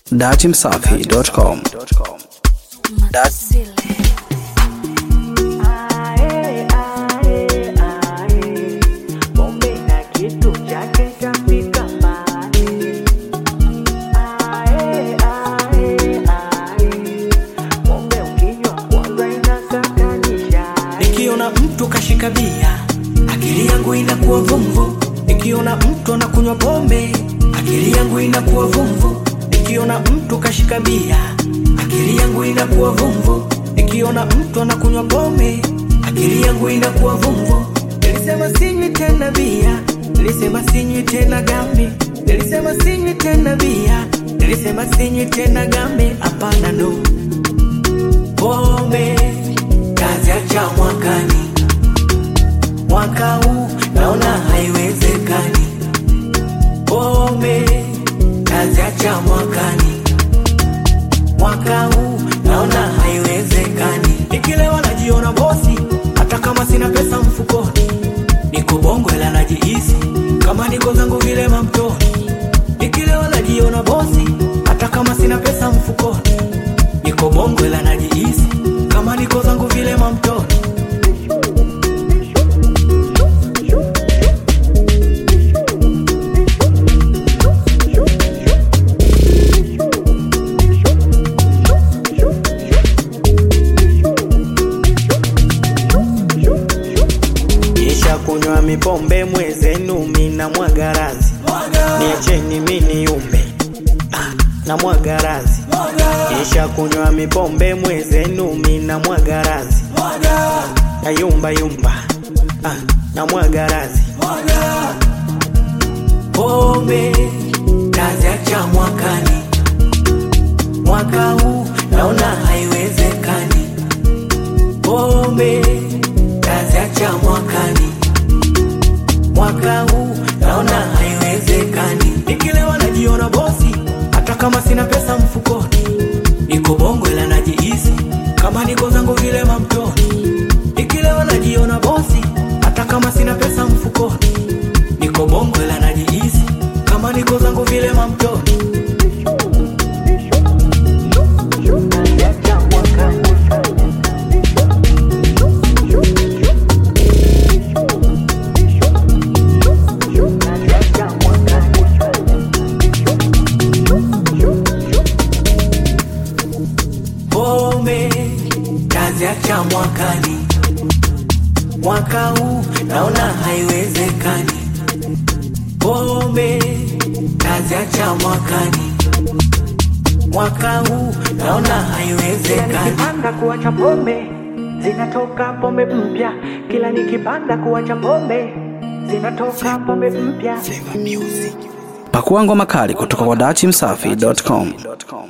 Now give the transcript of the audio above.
datimsafi.com. Ae, ae, ae, pombe na kitu chake chafika mbali. Ae, ae, ae, pombe ukinywa kwanza inakatanisha. Nikiona mtu kashika bia, akili yangu inakuwa vumvu. Nikiona mtu anakunywa pombe, akili yangu inakuwa vumvu. Nikiona mtu kashika bia, akili yangu inakuwa vumvu. Nikiona mtu anakunywa pombe, akili yangu inakuwa vumvu. Nilisema sinywi tena bia, nilisema sinywi tena gambi, nilisema sinywi tena bia, nilisema sinywi tena gambi. Hapana, no pombe kaziacha mwakani, mwaka huu naona haiwezekani. Pombe kaziacha mwakani, mwaka huu naona haiwezekani. Nikilewa najiona bosi, hata kama sina pesa mfukoni. Niko bongo ila najihisi kama niko zangu vile mamtoni. Nikilewa najiona bosi, hata kama sina pesa mfukoni. Niko bongo ila najihisi kama niko zangu vile mamtoni. Kisha kunywa mipombe mwezenu mina mwagarazi niacheni mini yumbe ah, na mwagarazi Kisha kunywa mipombe mwezenu mina mwagarazi na yumba yumba ah, na mwagarazi pombe taziacha mwakani mwaka huu naona haiwezekani pombe taziacha mwakani mwaka huu naona haiwezekani nikilewa najiona bosi hata kama sina pesa mfukoni niko bongo ila najihisi kama niko zangu vile mamtoni nikilewa najiona bosi hata kama sina pesa mfukoni niko bongo ila najihisi kama niko zangu vile mamtoni Kaziacha mwakani. Kaziacha mwakani. pombe taziacha mwakani, mwaka huu naona haiwezekani. Pombe taziacha mwakani, mwaka huu naona haiwezekani. Nikipanda kuacha pombe zinatoka pombe mpya, kila nikipanda kuacha pombe zinatoka pombe mpya. Pakua ngoma kali kutoka kwa datimsafi.com.